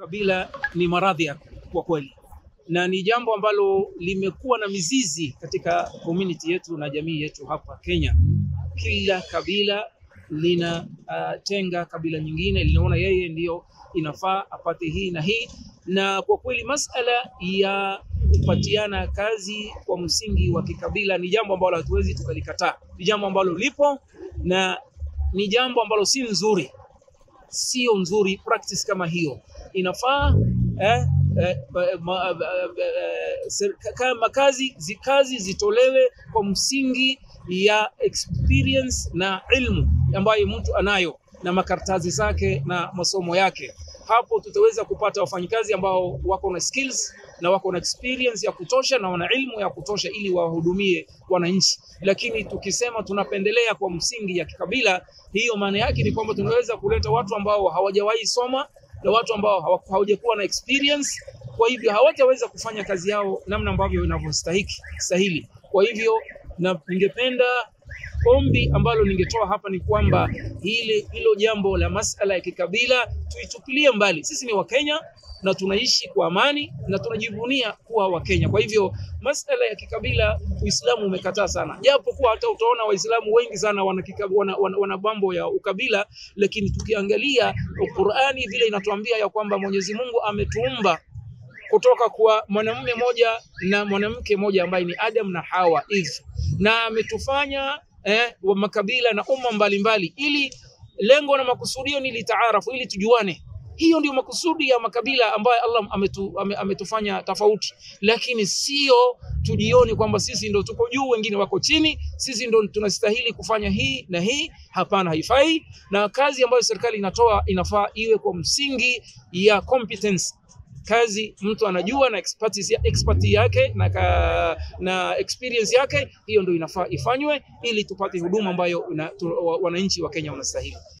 Ukabila ni maradhi ya kwa kweli, na ni jambo ambalo limekuwa na mizizi katika community yetu na jamii yetu hapa Kenya. Kila kabila linatenga uh, kabila nyingine, linaona yeye ndiyo inafaa apate hii na hii, na kwa kweli masala ya kupatiana kazi kwa msingi wa kikabila ni jambo ambalo hatuwezi tukalikataa. Ni jambo ambalo lipo na ni jambo ambalo si nzuri, sio nzuri. Practice kama hiyo inafaa eh, eh, ma, eh, kama kazi zikazi zitolewe kwa msingi ya experience na ilmu ambayo mtu anayo na makaratasi zake na masomo yake. Hapo tutaweza kupata wafanyikazi ambao wako na skills na wako na experience ya kutosha na wana ilmu ya kutosha ili wahudumie wananchi. Lakini tukisema tunapendelea kwa msingi ya kikabila, hiyo maana yake ni kwamba tunaweza kuleta watu ambao hawajawahi soma na watu ambao hawajakuwa na experience, kwa hivyo hawataweza kufanya kazi yao namna ambavyo inavyostahili stahili. Kwa hivyo na ningependa ombi ambalo ningetoa hapa ni kwamba hili hilo jambo la masala ya kikabila tuitupilie mbali. Sisi ni Wakenya na tunaishi kwa amani na tunajivunia kuwa Wakenya. Kwa hivyo masala ya kikabila Uislamu umekataa sana, japo kuwa hata utaona Waislamu wengi sana wana, wana, wana, wana mambo ya ukabila, lakini tukiangalia Qur'ani vile inatuambia ya kwamba Mwenyezi Mungu ametuumba kutoka kwa mwanamume moja na mwanamke moja ambaye ni Adam na Hawa Eve, na ametufanya eh, wa makabila na umma mbalimbali, ili lengo na makusudio ni litaarafu, ili tujuane. Hiyo ndio makusudi ya makabila ambayo Allah ametu, ame, ametufanya tofauti, lakini sio tujioni kwamba sisi ndo tuko juu, wengine wako chini, sisi ndo tunastahili kufanya hii na hii. Hapana, haifai. Na kazi ambayo serikali inatoa inafaa iwe kwa msingi ya competence kazi mtu anajua na expertise, expertise yake na, ka, na experience yake, hiyo ndio inafaa ifanywe ili tupate huduma ambayo wananchi wa Kenya wanastahili.